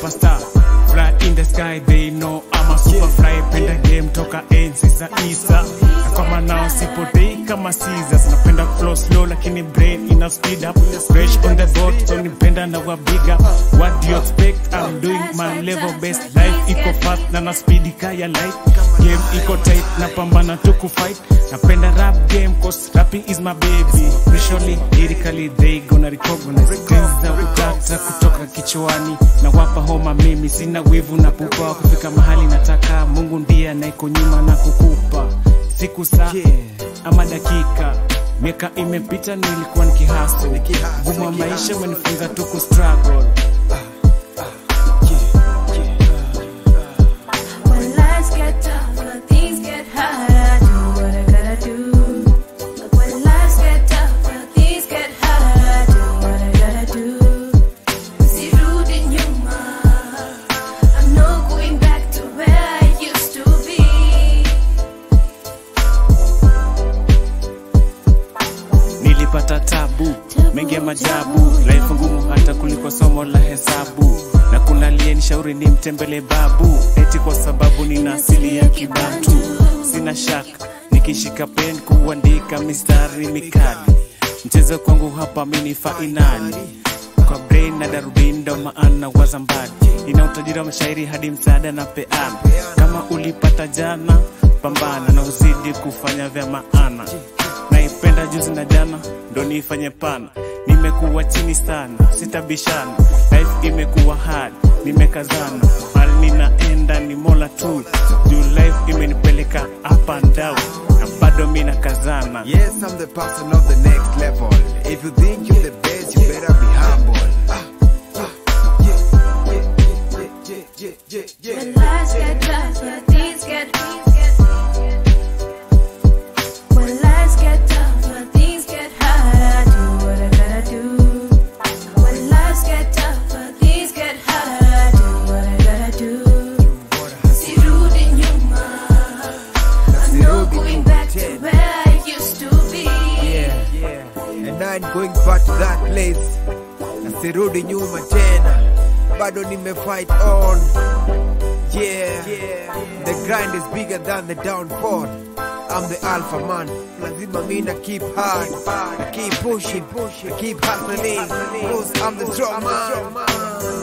superstar fly in the sky they know I'm a super fly penda game toka enzi za isa na kama nao sipotei kama Caesars napenda flow slow lakini brain ina speed up fresh on the boat so nipenda na wa big up what do you expect I'm doing my level best life iko fast na na speed kaya light game iko tight napambana tu kufight napenda rap game cause rapping is my baby visually lyrically they gonna recognize things za utata kutoka kichwani na wapa homa mimi sina wivu na pupa wa kufika mahali nataka mungu ndiye anayeko nyuma na kukupa siku saa ama dakika miaka imepita nilikuwa nikihaso gumu wa maisha umenifunza tu kustruggle When lives get tougher, things get harder. Do what I gotta do. When lives get tougher, things get harder. Do what I gotta do. Sirudi nyuma. I'm not going back to where I used to be. nilipata tabu mengi ya majabu life ngumu hata kuliko somo la hesabu na kuna aliyenishauri ni mtembele babu eti kwa sababu nina asili ya kibantu sina shaka nikishika pen kuandika mistari mikali mchezo kwangu hapa mini fainali kwa brain na darubini ndo maana waza mbali ina utajiri wa mashairi hadi msaada na peana kama ulipata jana pambana na uzidi kufanya vya maana naipenda juzi na jana ndo niifanye pana nimekuwa chini sana sitabishana life imekuwa hard nimekazana hali ninaenda ni mola tu juu life imenipeleka up and down na bado mi nakazana Yes, I'm the person of the next level. If you think you're the best, you better be humble. Ah, ah, yeah, yeah, yeah, yeah, yeah, yeah, When yeah. lives get tougher, things get When lives get tougher, things get harder. Do what I gotta do. When lives get tougher, things get harder. Do what I gotta do. Sirudi nyuma. I'm not going back to where I used to be. Yeah, yeah. And I ain't going back to that place. Nasirudi nyuma tena. Bado nime fight on. Yeah. The grind is bigger than the downfall. I'm the alpha man. Lazima mina keep hard. I keep pushing, I keep hustling. Cause I'm the strong man.